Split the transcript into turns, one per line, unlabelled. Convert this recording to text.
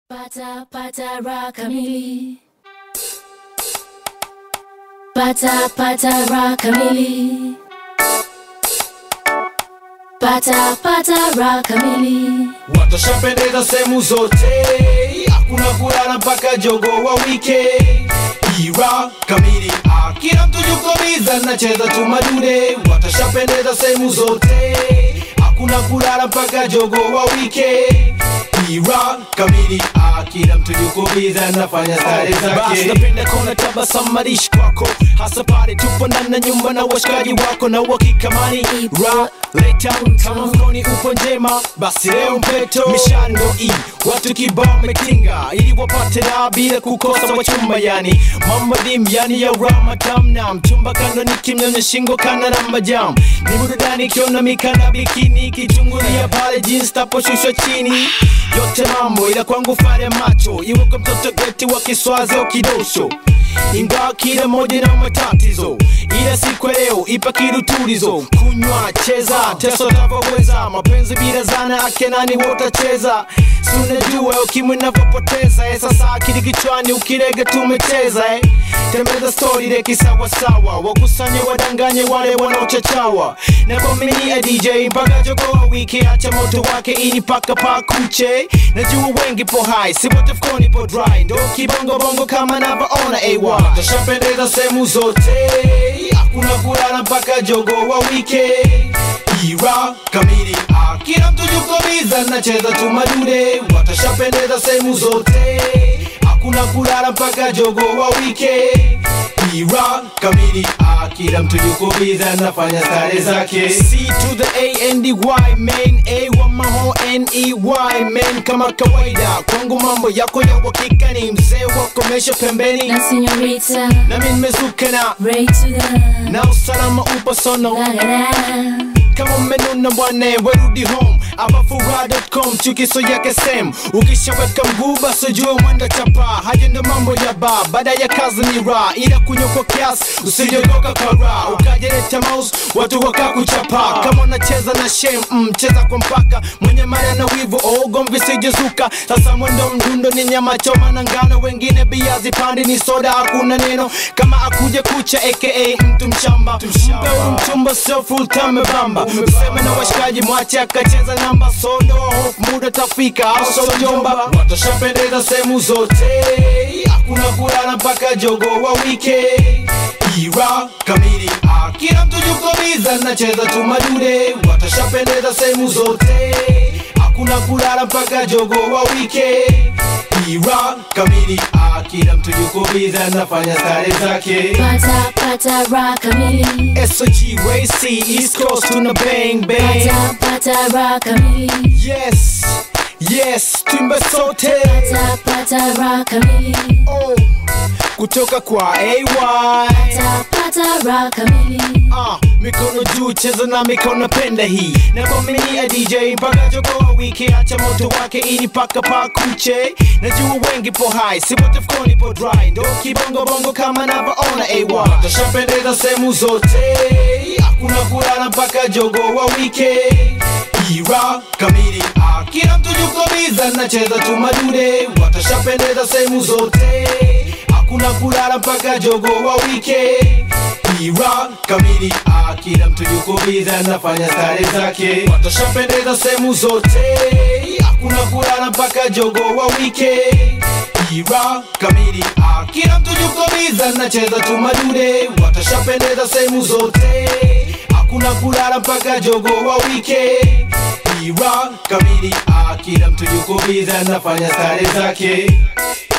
Pata pata raha kamili. Pata pata raha kamili. Pata pata raha kamili.
watashapendeza sehemu zote hakuna kulala mpaka jogo wa wike ira kamili ah, kila mtu yuko biza nacheza tu madude watashapendeza sehemu zote hakuna kulala mpaka jogo wa wike ira kamili ah, kila mtu yuko biza nafanya stare
Basi
zake
napenda kona tabasamu marishi kwako hasa pale tupo ndani ya nyumba na washikaji wako na uhakika mani ra leta kama mkoni upo njema basi leo mpeto mishando i watu kibao metinga ili wapate raha bila kukosa wachumba yani mama dim yani ya rama tamna mchumba kando ni kimnyonye shingo kana na majam ni burudani kiona mikana bikini kichungulia pale jeans taposhushwa chini yote mambo ila kwangu fare macho iwe kwa mtoto geti wa kiswazi au kidosho ingawa kila moja na matatizo ila siku ya leo ipa kirutulizo kunywa cheza teso tavyoweza mapenzi bila zana ake nani wotacheza si unajua ukimwi navyopoteza eh, sasa akili kichwani ukirege tumecheza eh. tembeza stori leki sawasawa wakusanye wadanganye wale wanaochachawa na kwaminia dj mpaka jogoa wiki acha moto wake ini paka pakuche najua wengi po hai si wote fkoni po dry ndo kibongobongo kama navyoona ay
watashapendeza sehemu zote hakuna kulala mpaka jogo wa wike ira kamili ah, kila mtu yuko biza nacheza tu madude watashapendeza sehemu zote hakuna kulala mpaka jogo wa wike ira kamili ah, kila mtu yuko biza nafanya stare zake
C to the A and the Y man A wa maho N E Y man kama kawaida kwangu mambo yako ya uhakika ni mzee wa komesha pembeni
Na señorita.
nami nimezuka na
Ray to the.
na usalama upo sono
La la la.
kama mmenuna bwana werudi home abafura.com chukiso yake sem ukishaweka mguu basi jua mwenda chapa haja ndo mambo ya ba baada ya kazi ni ra ila kunywa kwa kiasi usijogoka kara ukajeleta mouse watu wakakuchapa kama unacheza na shem mm, cheza kwa mpaka mwenye mara na wivu oh, gomvi sijezuka sasa mwendo mdundo ni nyama choma na ngano wengine biazi pandi ni soda hakuna neno kama akuje kucha aka mtu mshamba mpe huyu mchumba sio full time bamba mseme na washikaji mwache akacheza namba sodo hofu muda tafika au so jomba
watashapendeza sehemu zote hakuna kulala mpaka jogo wa wike ira kamili ah, kila mtu yuko biza nacheza tu madude watashapendeza sehemu zote hakuna kulala mpaka jogo wa wike ira kamili ah, kila mtu yuko biza nafanya stare zake
Pata pata raha kamili.
SOG Way C East Coast tuna bang bang
Pata pata raha kamili.
Yes Yes Timba sote
Pata pata raha kamili.
oh. Kutoka kwa AY
Pata pata raha kamili.
Ah, mikono juu cheza na mikono penda hii na kwaminia DJ mpaka jogoa wiki acha moto wake ili paka pakuche najua wengi po hai si wote fkoni po dry ndo kibongo bongo kama navyoona AY
watashapendeza sehemu zote hakuna kulala mpaka jogo wa wike ira kamili ah, kila mtu yuko biza nacheza tu madude watashapendeza sehemu zote hakuna kulala mpaka jogo wa wike ira kamili ah, kila mtu yuko biza nafanya stare zake watashapendeza sehemu zote hakuna kulala mpaka jogo wa wike ira kamili ah, kila mtu yuko biza nacheza tu madude watashapendeza sehemu zote hakuna kulala mpaka jogo wa wike ira kamili ah, kila mtu yuko biza nafanya stare zake